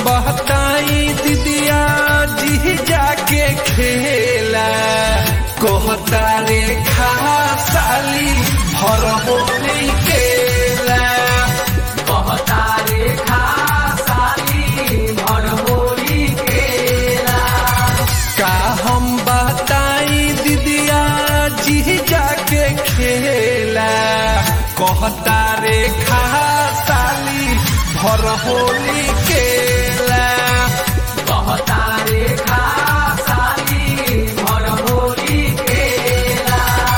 बताई दीदिया जी जाके खेला कहता रे खा साली भर होली केला कहता रे खा साली भर होली केला का हम बताई दीदिया जी जाके खेला कहता रे खा साली भर होली केला कहता रे खा साली भर होली केला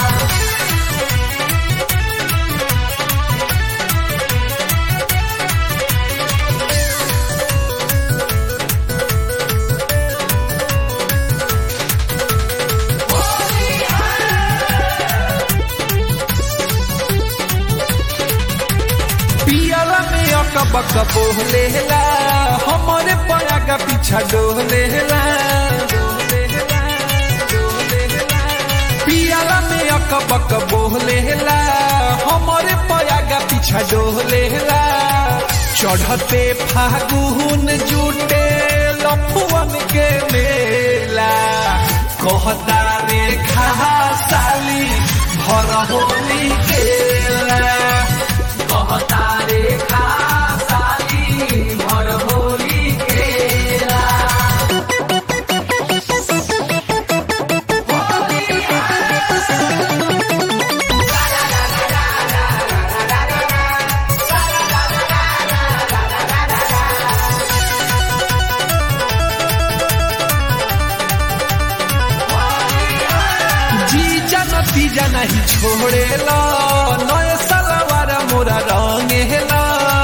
पियाला में अकबक बोलेला हमारे पया का पीछा डोलेला पियाला में अकबक बोलेला हमारे पया का पीछा डोलेला चढ़ते फागुन जुटे लफुअन के मेला कहता रे खा साली भर होली केला कहता रे खा साली भर होली केला जीजा नतीजा नहीं छोड़ेला नए सलवार मोरा रंगेला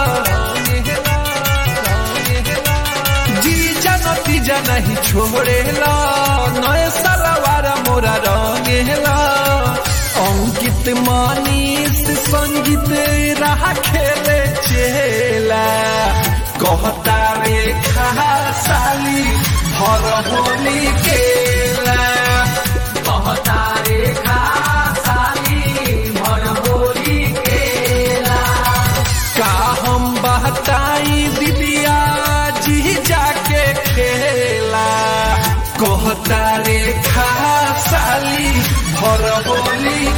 जीजा नतीजा नहीं छोड़ेला नए सलवार मोरा रंगेला अंकित मनीष संगीत राह खेले चेला कहता रे खा साली भर होली केला कहता रे खा साली भर होली केला का हम बहताई दीदिया जी जाके खेला कहता रे खा साली भर होली